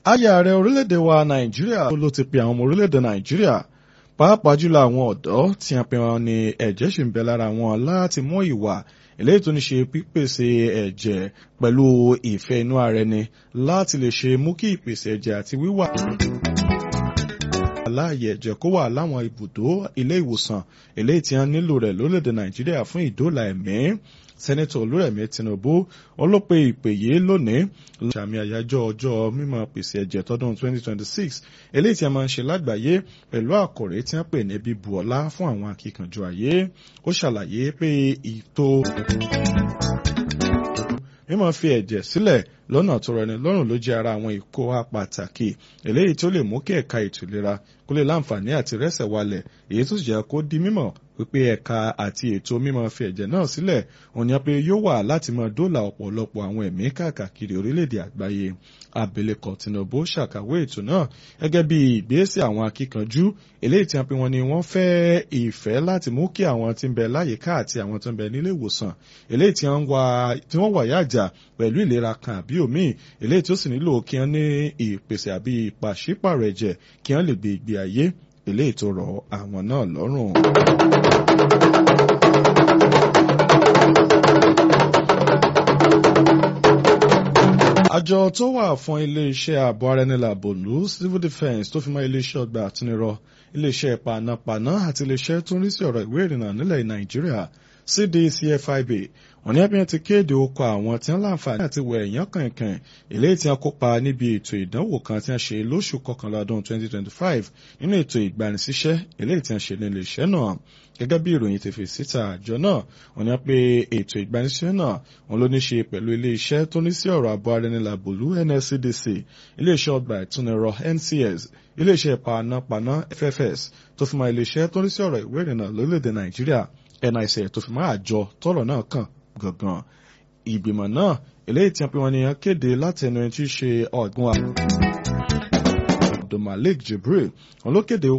aya ààrẹ orílẹ̀-èdè wa nàìjíríà ló ti pe àwọn ọmọ orílẹ̀-èdè nàìjíríà pàápàá jùlọ àwọn ọ̀dọ́ tí a pe wọn ní ẹ̀jẹ̀ ṣì ń bẹ lára wọn láti mú ìwà eléyìí tó ní ṣe pípèsè ẹ̀jẹ̀ pẹ̀lú ìfẹ́ inú ara ẹni láti lè ṣe mú kí ìpèsè ẹ̀jẹ̀ àti wíwà láàyè ẹ̀jẹ̀ kó wà láwọn ibùdó ilé ìwòsàn eléyìí tí wọ́n nílò rẹ̀ lórílẹ̀‐èdè nàìjíríà fún ìdóòlà ẹ̀mí sẹ́nẹ́tọ̀ olúrẹ̀mí tinubu wọ́n ló pe ìpè yìí lónìí sàmì àyájọ́ ọjọ́ mímọ́ pèsè ẹ̀jẹ̀ tọdún 2026 eléyìí tí a máa ń ṣe lágbàáyé pẹ̀lú àkòrí tí wọ́n pè ní bíbu ọlá fún àwọn akíkanjú ayé ó ṣàlàyé pé ìtò mímọ́ fi ẹ̀jẹ̀ sílẹ̀ lọ́nà tó rọni lọ́rùn ló jẹ́ ara àwọn ìkó wa pàtàkì eléyìí tó lè mú kí ẹ̀ka ètò ìlera kó lè láǹfààní àti rẹ́sẹ̀ walẹ̀ èyí tó sì jẹ́ kó di mímọ̀ wípé ẹ̀ka àti ètò mímọ́ fi ẹ̀jẹ̀ náà sílẹ̀ òun ni pé yóò wà láti máa dóòlà ọ̀pọ̀lọpọ̀ àwọn ẹ̀mí káàkiri orílẹ̀-èdè àgbáyé abilékọ tinubu ṣàkàwé ètò náà gẹ́gẹ́ bí ìgbésẹ̀ àwọn akíkanjú eléyìí tí wọ́n pe wọn ni wọ́n fẹ́ ìfẹ́ láti mú kí àwọn tí ń bẹ láyìíká àti àwọn tó ń bẹ nílé ìwòsàn eléyìí tí wọ́n wà yájà pẹ̀lú ìlera kan àbí òmíì eléyìí tó sì nílò kí wọ́n ní ìpèsè àbí ìpàṣípàrọ̀ ẹ̀jẹ̀ kí wọ́n lè gbé ìgbé ayé eléyìí tó rọ̀ àwọn náà lọ́rùn. àjọ tó wà fún iléeṣẹ́ ààbò ara ẹni làbòlú civil defence tó fi mọ́ iléeṣẹ́ ọgbà àtúnirọ iléeṣẹ́ panápaná àti iléeṣẹ́ tó ń rí sí ọ̀rọ̀ ìwé ìrìnnà nílẹ̀ nàìjíríà cdcfib wọ́n ní ẹbí ti kéde okọ̀ àwọn tí wọ́n láǹfààní àti wẹ̀ ẹ̀yán kankan eléyìí tí wọ́n kópa níbi ètò ìdánwò kan tí wọ́n ṣe lóṣù kọkànlá ọdún 2025 nínú ètò ìgbanisíṣẹ́ eléyìí tí wọ́n ṣe nílé iṣẹ́ náà gẹ́gẹ́ bí ìròyìn ti fi síta àjọ náà wọ́n ní pé ètò ìgbanisíṣẹ́ náà wọ́n ló ní ṣe pẹ̀lú ilé iṣẹ́ tó ní sí ọ̀rọ̀ àbọ̀ arẹnilàbòlú nscdc ilé iṣẹ́ ọgbà ìtúnirọ ncs ilé iṣẹ́ panápaná ffs tó fi mọ́ ilé iṣẹ́ tó ní sí ọ̀rọ̀ ìwé ìrìnnà lórílẹ̀‐èdè nàìjíríà nic tó fi mọ́ àjọ tọ́rọ̀ náà kàn gangan ìgbìmọ̀ náà eléyìí tí wọ́n pe wọn ni kéde láti ẹnu ẹni tí í ṣe ọ̀gbun abdulmalik jibril wọn ló kéde